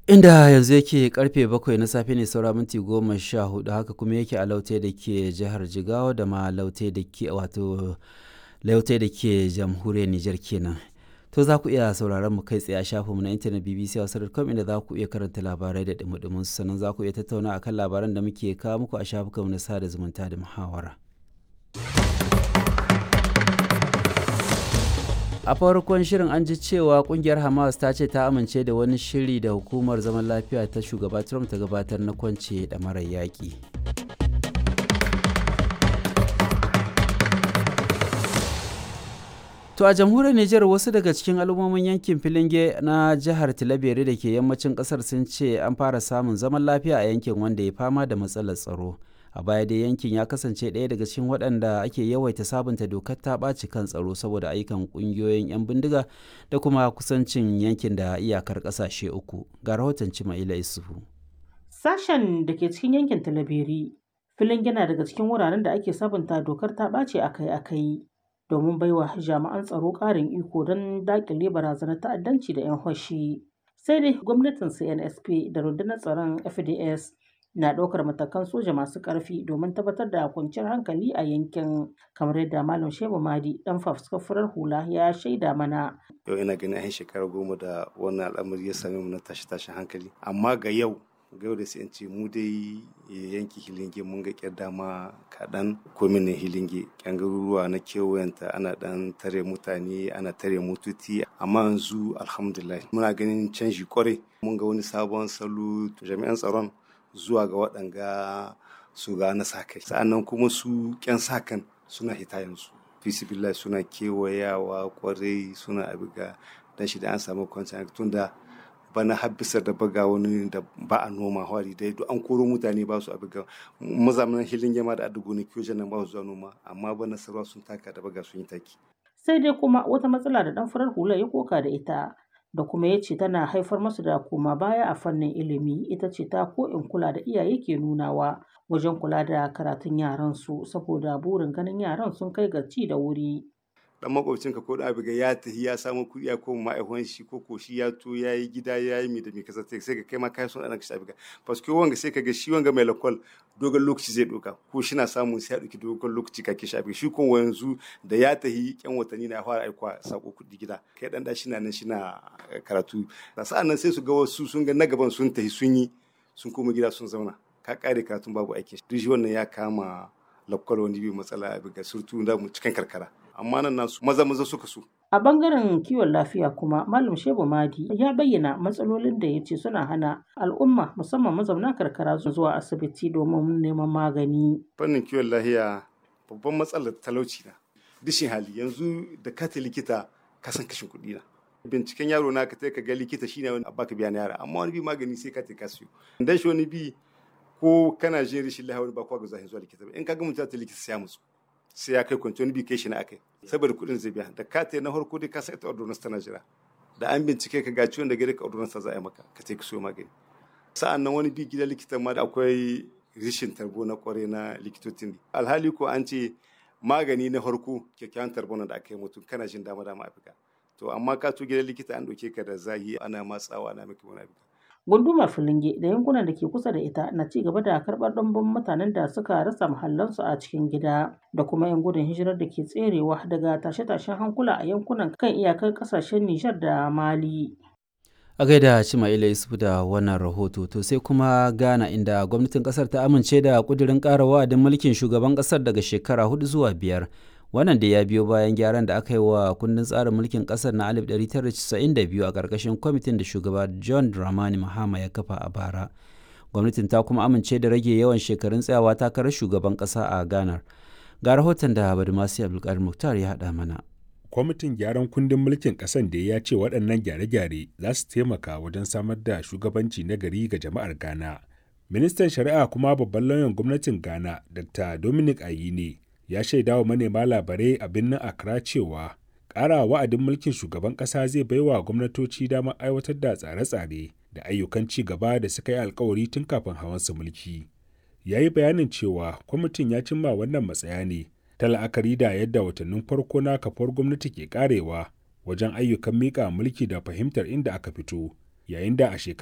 inda yanzu yake karfe bakwai na safe ne saura minti goma sha hudu haka kuma yake a laute da ke jihar jigawa da ma laute da ke wato laute da ke jamhuriyar nijar kenan to za ku iya sauraron mu kai tsaye a shafinmu na intanet bbc hausa.com inda za ku iya karanta labarai da dumudumin sannan za ku iya tattauna akan labaran da muke kawo muku a shafukanmu na sada zumunta da muhawara. a farkon shirin an ji cewa kungiyar hamas ta ce ta amince da wani shiri da hukumar zaman lafiya ta shugaba trump ta gabatar na kwance da marar yaƙi to a jamhuriyar nijar wasu daga cikin al'ummomin yankin filinge na jihar tilabere da ke yammacin kasar sun ce an fara samun zaman lafiya a yankin wanda ya fama da matsalar tsaro a baya dai yankin ya kasance ɗaya daga cikin waɗanda ake yawaita sabunta dokar ta ɓaci kan tsaro saboda ayyukan ƙungiyoyin 'yan bindiga da kuma kusancin yankin da iyakar ƙasashe uku ga rahoton cima'ila isufu sashen da ke cikin yankin talabiri filin yana daga cikin wuraren da ake sabunta dokar ta ɓace akai-akai domin baiwa jami'an tsaro ƙarin iko don daƙile barazanar ta'addanci da 'yan hoshi sai dai gwamnatin cnsp da rundunar tsaron fds na ɗaukar matakan soja masu ƙarfi domin tabbatar da kwanciyar hankali a yankin kamar yadda malam shehu madi dan fafuskafurar hula ya shaida mana yau ina ganin an shekara goma da wannan al'amari ya same mu na tashi tashin hankali amma ga yau ga yau da sai ce mu dai yanki hilinge mun ga kyar dama kaɗan komin ne hilinge kyan garuruwa na kewayenta ana ɗan tare mutane ana tare mututi amma yanzu alhamdulillah muna ganin canji kwarai mun ga wani sabon salo jami'an tsaron zuwa ga waɗanga su ga na sa kai sa'annan kuma su ƙyan sa kan suna hita yanzu fisibillah suna kewayawa kwarai suna abiga dan shi da an samu kwanciyar tun da bana habbisar da baga wani da ba a noma hwari dai duk an koro mutane ba su abiga mazamanan hilin yama da adugo ne kiyo nan ba su zuwa noma amma bana sarwa sun taka da baga sun yi taki sai dai kuma wata matsala da dan farar hula ya koka da ita da kuma ya ce tana haifar masu da koma baya a fannin ilimi ita ce ta ko in kula da iyaye ke nunawa wajen kula da karatun yaran su saboda burin ganin yaran sun kai ga ci da wuri dan makwabcinka ko da abiga ya tafi ya samu kuɗi ya koma ma'aikon shi ko ko shi ya to ya yi gida ya yi mi da mi kasa sai ka kai ma kai son ɗan ka abiga paske wanga sai ka ga shi wanga mai lakwal dogon lokaci zai ɗauka ko shi na samun sai ya ɗauki dogon lokaci ka kishi abiga shi ko yanzu da ya tafi yan watanni na fara aikwa sako kuɗi gida kai dan da shi na nan shi na karatu sa'an nan sai su ga wasu sun ga na gaban sun tafi sun yi sun koma gida sun zauna ka kare karatun babu aikin duk shi wannan ya kama lakwal wani bi matsala abiga surtu da mu cikin karkara amma nan nasu maza maza suka so. A bangaren kiwon lafiya kuma Malam Shehu Madi ya bayyana matsalolin da ya ce suna hana al'umma musamman mazauna karkara zuwa asibiti domin neman magani. Fannin kiwon lafiya babban matsalar talauci na. Dishin hali yanzu da ka likita ka san kashin kuɗi na. Binciken yaro na ka ka ga likita shine wani baka biya na yara amma wani bi magani sai ka ka siyo. Dan shi wani bi ko kana jin rashin lafiya wani ba kwa ga zahin zuwa likita ba in ka ga mutum ta likita sai ya musu. sai ya kai kwanci wani bi kai shi na akai saboda kuɗin zai biya da ka na farko dai ka sa ita ordonance tana jira da an bincike ka ga ciwon da gare ka ordonance za a yi maka ka ka siyo magani sa'an nan wani bi gidan likitan ma da akwai rishin tarbo na kware na likitocin alhali ko an ce magani na farko kyakkyawan tarbo da aka yi mutum kana jin dama dama afirka to amma ka to gidan likita an ɗauke ka da zahi ana matsawa ana maka wani afirka gundumar filinge da yankunan da ke kusa da ita na ci gaba da karɓar ɗumbin mutanen da suka rasa mahallansu a cikin gida da kuma 'yan gudun hijirar da ke tserewa daga tashe-tashen hankula a yankunan kan iyakar ƙasashen Nijar da Mali. a gaida Cima'ila Yusuf da wannan rahoto to sai kuma Ghana inda gwamnatin kasar ta amince da kudirin ƙara wa'adin mulkin shugaban kasar daga shekara hudu zuwa biyar wannan da ya biyo bayan gyaran da aka yi wa kundin tsarin mulkin kasar na 1992 a ƙarƙashin kwamitin da shugaba john dramani mahama ya kafa a bara gwamnatin ta kuma amince da rage yawan shekarun tsayawa takarar shugaban ƙasa a ghana ga rahoton da badumasi abdulkadir muktar ya haɗa mana kwamitin gyaran kundin mulkin ƙasan da ya ce waɗannan gyare-gyare za su taimaka wajen samar da shugabanci na gari ga jama'ar ghana ministan shari'a kuma babban lauyan gwamnatin ghana dr dominic ayine ya shaida wa manema labarai a birnin Accra cewa ƙara wa'adin mulkin shugaban ƙasa zai baiwa gwamnatoci damar aiwatar da tsare-tsare da ayyukan ci gaba da suka yi alkawari tun kafin hawansa mulki. Ya yi bayanin cewa kwamitin ya cimma wannan matsaya ne ta la'akari da yadda watannin farko na kafar gwamnati ke karewa wajen ayyukan miƙa mulki da fahimtar inda aka fito, yayin da a shekara